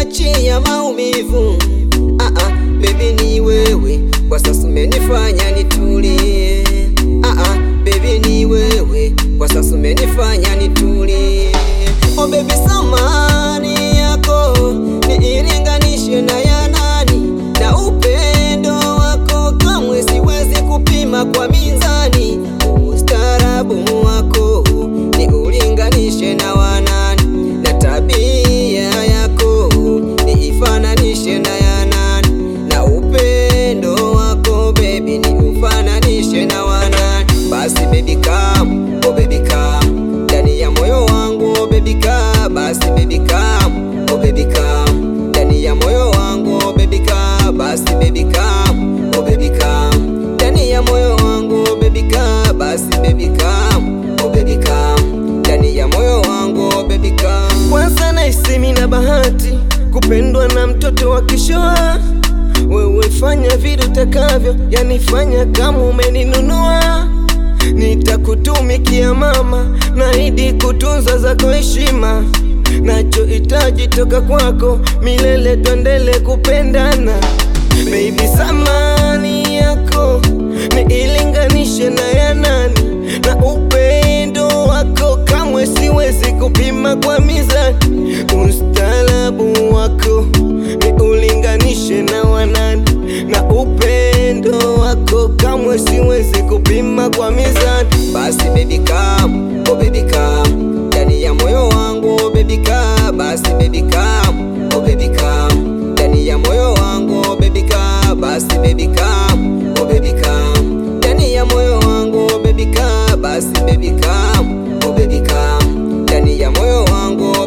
umeniachia maumivu. Ah ah, baby ni wewe, kwa sasa umenifanya nitulie. Ah ah, baby ni wewe, kwa sasa umenifanya nitulie. Oh baby, samani yako niilinganishe na ya nani, na upendo wako kamwe siwezi kupima kwa mizani. Ustaarabu wako ni ulinganishe na wanani, na tabia yako ni ifananishe na ya nani, na upendo wako baby ni ufananishe na wanani. Basi baby come, oh baby come, ndani ya moyo wangu oh baby come, basi baby come, oh baby come, ndani ya moyo wangu oh baby come, basi baby come, oh baby come, ndani ya moyo wangu oh baby come, basi baby come, oh baby come, ndani ya moyo wangu oh baby come. Kwanza nahisi na bahati kupendwa na mtoto wa kishoa. Wewe fanya vile utakavyo, yani fanya kama umeninunua. Nitakutumikia mama, naahidi kutunza zako heshima. Nachohitaji toka kwako milele, twendele kupendana. Baby, samani yako niilinganishe na ya nani, na upendo wako kamwe siwezi kupima kwa mizani. Ustaarabu wako ni ulinganishe na wanani, na upendo wako kamwe siwezi kupima kwa mizani. Basi baby come, oh baby come, ndani ya moyo wangu oh baby come, basi baby come, oh baby come, ndani ya moyo wangu oh baby come, basi baby come, oh baby come, ndani ya moyo wangu oh baby come, basi baby come, oh baby come, ndani ya moyo wangu